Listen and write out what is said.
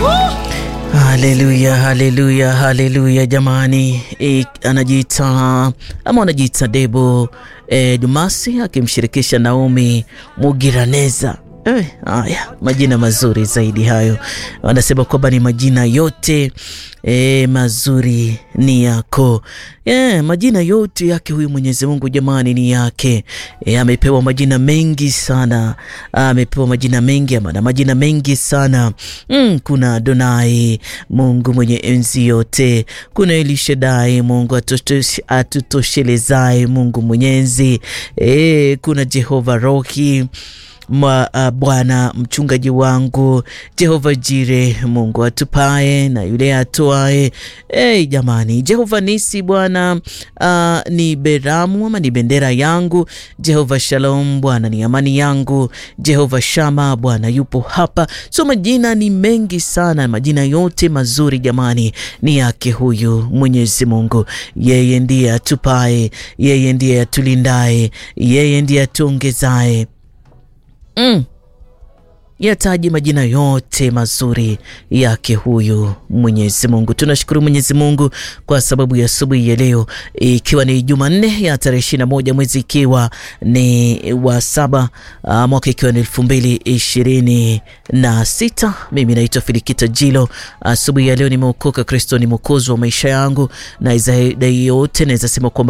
Haleluya, haleluya, haleluya jamani. E, anajiita ama anajiita Debo e, Dumasi akimshirikisha Naomi Mugiraneza. Eh, haya majina mazuri zaidi hayo, wanasema kwamba ni majina yote eh, mazuri ni yako. Eh, majina yote yake huyu Mwenyezi Mungu jamani, ni yake. Eh, amepewa majina mengi sana, amepewa majina mengi ama na majina mengi sana mm, kuna Adonai Mungu mwenye enzi yote, kuna Elishadai Mungu atutoshelezae, Mungu mwenyezi eh, kuna Jehova Rohi Ma, uh, Bwana mchungaji wangu, Jehova Jire, Mungu atupae na yule atoae. Hey, jamani, Jehova Nisi Bwana uh, ni beramu ama ni bendera yangu. Jehova Shalom Bwana ni amani yangu. Jehova Shama Bwana yupo hapa. So majina ni mengi sana, majina yote mazuri jamani ni yake huyu Mwenyezi Mungu. Yeye ndiye atupae, yeye ndiye atulindae, yeye ndiye atuongezae Mm. Yataji majina yote mazuri yake huyu Mwenyezi Mungu. Tunashukuru Mwenyezi Mungu kwa sababu ya asubuhi ya leo, ikiwa ni Jumanne ya tarehe ishirini na moja mwezi ikiwa ni wa saba mwaka ikiwa ni elfu mbili ishirini na sita. Mimi naitwa Filikita Jilo. Asubuhi ya leo nimeokoka, Kristo ni mwokozi wa maisha yangu, na zaidi yote naweza sema kwamba